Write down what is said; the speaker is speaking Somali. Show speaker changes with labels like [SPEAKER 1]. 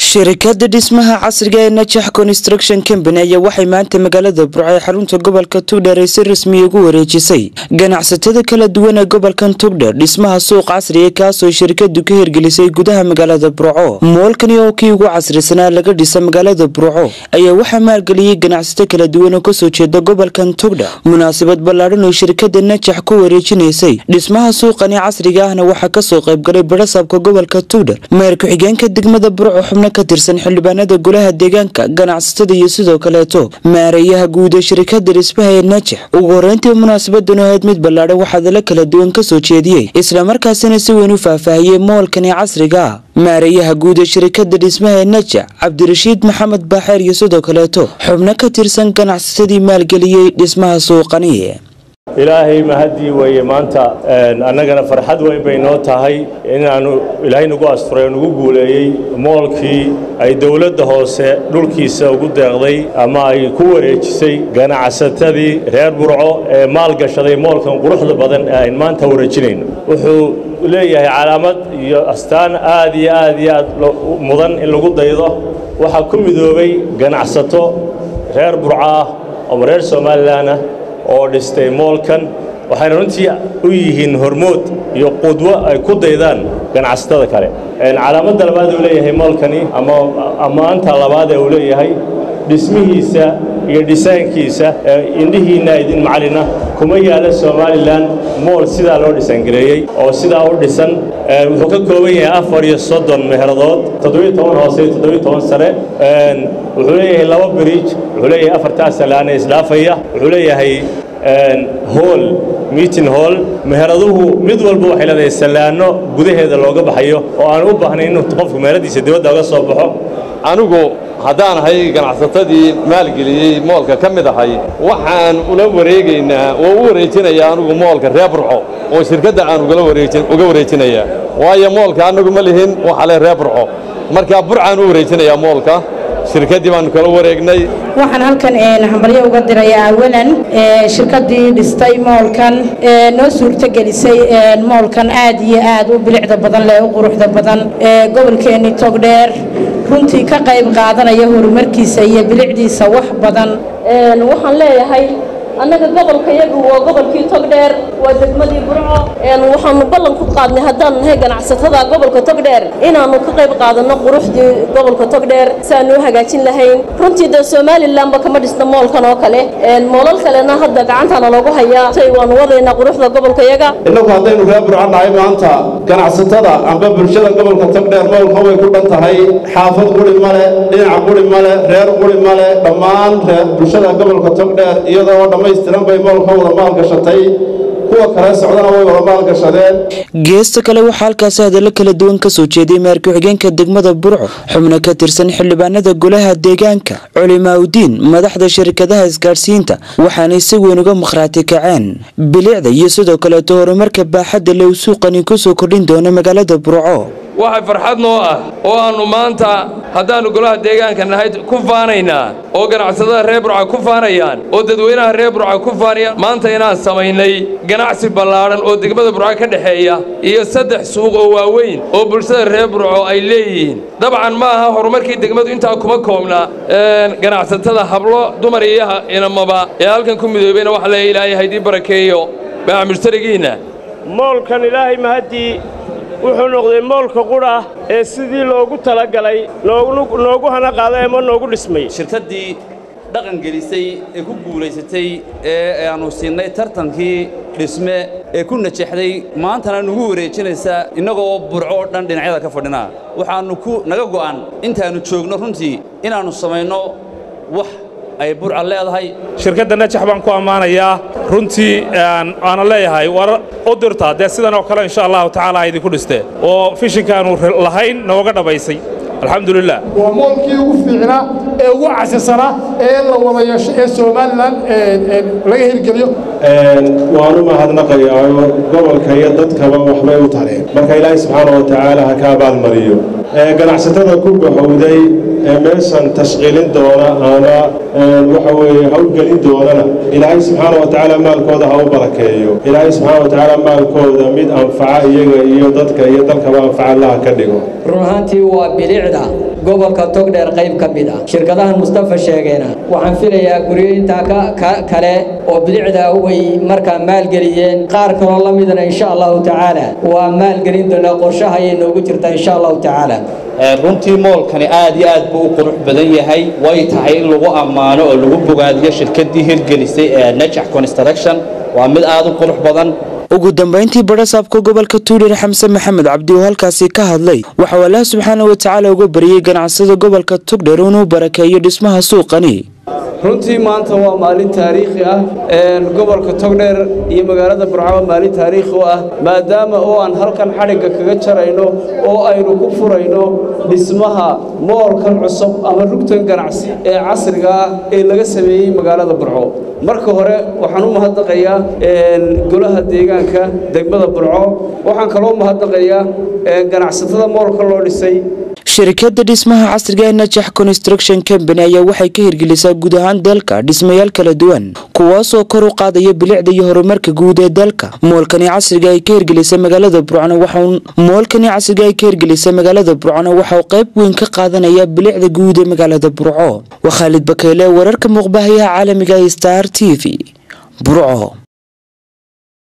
[SPEAKER 1] shirkada dhismaha casriga ee najax construction company ayaa waxay maanta magaalada burco ee xarunta gobolka tugdheer ay si rasmiya ugu wareejisay ganacsatada kala duwan ee gobolkan tugdheer dhismaha suuq casriga kaasoo shirkadu ka hirgelisay gudaha magaalada burco moolkani oo kii ugu casrisanaa laga dhisa magaalada burco ayaa waxaa maalgeliyey ganacsato kala duwan oo kasoo jeeda gobolkan tugdher munaasabad ballaadhan oo shirkada najax ku wareejinaysay dhismaha suuqani casriga ahna waxaa kasoo qaybgalay barasaabka gobolka tugdher meer ku-xigeenka degmada burco xubno ka tirsan xildhibaanada golaha deegaanka ganacsatada iyo sidoo kaleeto maareeyaha guud ee shirkada dhismaha ee najax ugu horeyntii munaasabadan ahayd mid ballaadhan waxaadala kala duwan kasoo jeediyey islamarkaasina si weyn u faahfaahiyey moolkani casriga ah maareeyaha guud ee shirkada dhismaha ee najax cabdirashiid maxamed baaxeer iyo sidoo kaleeto xubno ka tirsan ganacsatadii maalgeliyey dhismaha suuqani
[SPEAKER 2] ilaahay mahadii weeye maanta annagana farxad weyn bay noo tahay inaanu ilaahay nagu asturay oo nagu guuleeyey moolkii ay dowladda hoose dhulkiisa ugu deeqday ama ay ku wareejisay ganacsatadii reer burco ee maalgashaday moolkan quruxda badan ee ayn maanta wareejinayno wuxuu leeyahay calaamad iyo astaan aad iyo aad iyo aad mudan in lagu daydo waxaa ku midoobay ganacsato reer burco ah ama reer somalilan ah oo dhistay moolkan waxayna runtii u yihiin hormood iyo qudwo ay ku daydaan ganacsatada kale calaamadda labaad uu leeyahay moolkani ama ammaanta labaad ee uu leeyahay dhismihiisa iyo dhisaankiisa indhihiinna idin macalina kuma yaala somalilan mool sidaa loo dhisangareeyey oo sidaa u dhisan wuxuu ka kooban yahay afar iyo soddon meheradood toddobiyo toban hoose iyo toddobiyo toban sare wuxuu leeyahay laba biriij wuxuu leeyahay afartaa salaane isdhaafaya wuxuu leeyahay hool meeting hall meheraduhu mid walba waxay leedahay sallaano gudaheeda looga baxayo oo aan u baahnayn inuu qofku meheradiisa dibadda oga soo baxo
[SPEAKER 3] anigu haddaan ahay ganacsatadii maalgeliyey moolka ka mid ahay waxaan ula wareegaynaa oo u wareejinayaa anigu moolka reer burco oo shirkadda aan uga wareejinayaa waayo moolka annagu ma lihin waxa le reer burco markaa burcaan u wareejinayaa moolka shirkaddii baanu kala wareegnay
[SPEAKER 4] waxaan halkan hambalyo uga dirayaa awalan shirkaddii dhistay moolkan noo suurtogelisay moolkan aad iyo aad u bilicda badan leh u quruxda badan gobolkeenni togdheer runtii ka qayb qaadanaya horumarkiisa iyo bilicdiisa wax badan
[SPEAKER 5] waxaan leeyahay annaga gobolka yagu waa gobolkii togdheer waa degmadii burco waxaanu ballan ku qaadnay haddaanu nahay ganacsatada gobolka togdheer inaannu ka qayb qaadanno quruxdii gobolka togdheer si aanu u hagaajin lahayn runtii dee somalilanba kama dhisna moolkan oo kale moolal kalena hadda gacantaana loogu hayaa say waanu wadaynaa quruxda gobolka yaga
[SPEAKER 6] innagu haddaynu reer burco nahay maanta ganacsatada amba bulshada gobolka togdheer moolka way ku dhan tahay xaafad quri male dhinaca quri male reer quri male dhammaan bulshada gobolka togdheer iyadoo dhammaystiran bay moolka wada maalgashatay kuwa kale socdana way wada maalgashadeen
[SPEAKER 1] geesta kale waxaa halkaasi hadallo kala duwan kasoo jeeday meer ku-xigeenka degmada burco xubno ka tirsan xildhibaanada golaha deegaanka culimaaudiin madaxda shirkadaha isgaadhsiinta waxaanay si weyn uga makhraati kaceen bilicda iyo sidoo kaleeto horumarka baaxadda le u suuqani kusoo kordhin doono magaalada burco
[SPEAKER 7] waxay farxad noo ah oo aannu maanta haddaannu golaha deegaanka nahay ku faanaynaa oo ganacsatada reer burca ku faanayaan oo dadweynaha reer burca ku faanayaan maanta inaan samaynay ganacsi ballaadhan oo degmada burca ka dhexeeya iyo saddex suuq oo waaweyn oo bulshada reer burco ay leeyihiin dabcan ma aha horumarkii degmadu intaa kuma koobna ganacsatada hablo dumar iyo inamaba ee halkan ku midoobeyna waxa leeya ilaahay haydii barakeeyo baaca mushtarigiinna
[SPEAKER 2] moolkan ilaahay mahaddii wuxuu noqday moolka qudha ee sidii loogu talagalay noogu hana qaaday ama noogu dhismay
[SPEAKER 8] shirkaddii dhaqan gelisay ee ku guulaysatay ee aannu siinnay tartankii dhisme ee ku najaxday maantana nugu wareejinaysa innagoo burco oo dhan dhinacyada ka fadhinaa waxaannu ku naga go'an intaannu joogno runtii inaannu samayno wax ay burca leedahay
[SPEAKER 9] shirkadda najax baan ku ammaanayaa runtii aana leeyahay war u dirta dee sidan oo kale insha allahu tacaala idinku dhistee oo fishinkaanu lahayn nooga dhammaysay alxamdulilah
[SPEAKER 10] waa moolkii ugu fiicnaa ee ugu casisana ee la wada yeesho ee somalilan laga hirgeliyo
[SPEAKER 6] waanu mahadnaqayaayo gobolka iyo dadkaba waxbay u tareen marka ilaahay subxaana wa tacaala ha ka abaalmariyo ganacsatada ku baxowday ee meeshan tashqiilin doona ama waxa weeye hawlgelin doonana ilaahay subxaana wa tacaala maalkooda ha u barakeeyo ilaahay subxaana wa tacaala maalkooda mid anfaca iyaga iyo dadka iyo dalkaba anfaca allaha ka dhigo
[SPEAKER 11] run ahaantii waa bilicda gobolka togdheer qayb ka mid ah shirkadahan mustafa sheegeena waxaan filayaa guryo intaa kale oo bilicda way markaa maalgeliyeen qaar kaloo la midana insha allahu tacaala waa maalgelin doonaa qorshaha ayay noogu jirtaa insha allahu tacaala
[SPEAKER 12] runtii moolkani aad iyo aad buu u qurux badan yahay way tahay in lagu ammaano oo lagu bogaadiyo shirkaddii hirgelisay ee najax construction waa mid aad u qurux badan
[SPEAKER 1] ugu dambayntii badhasaabka gobolka tuulir xamse maxamed cabdi oo halkaasi ka hadlay waxauu allaah subxaana wa tacaala uga bariyey ganacsada gobolka tugdher inuu barakeeyo dhismaha suuqani
[SPEAKER 13] runtii maanta waa maalin taariikhi ah gobolka togdheer iyo magaalada burcaba maalin taariikhi u ah maadaama oo aan halkan xadhigga kaga jarayno oo aynu ku furayno dhismaha moolkan cusub ama rugtan ganacsi ee casriga ah ee laga sameeyey magaalada burco marka hore waxaan u mahadnaqayaa golaha deegaanka degmada burco waxaan kaloo mahadnaqayaa ganacsatada moolka loo dhisay
[SPEAKER 1] shirkadda dhismaha casriga ee najax construction company ayaa waxay ka hirgelisaa guud ahaan dalka dhismayaal kala duwan kuwaasoo kor u qaadaya bilicda iyo horumarka guud ee dalka moolkani casriga ay ka hirgelisay magaalada burcona waxauu moolkani casriga ay ka hirgelisay magaalada burcona waxauu qayb weyn ka qaadanaya bilicda guud ee magaalada burco waa khaalid bakeyle wararka muuqbahayaha caalamiga ee star t v burco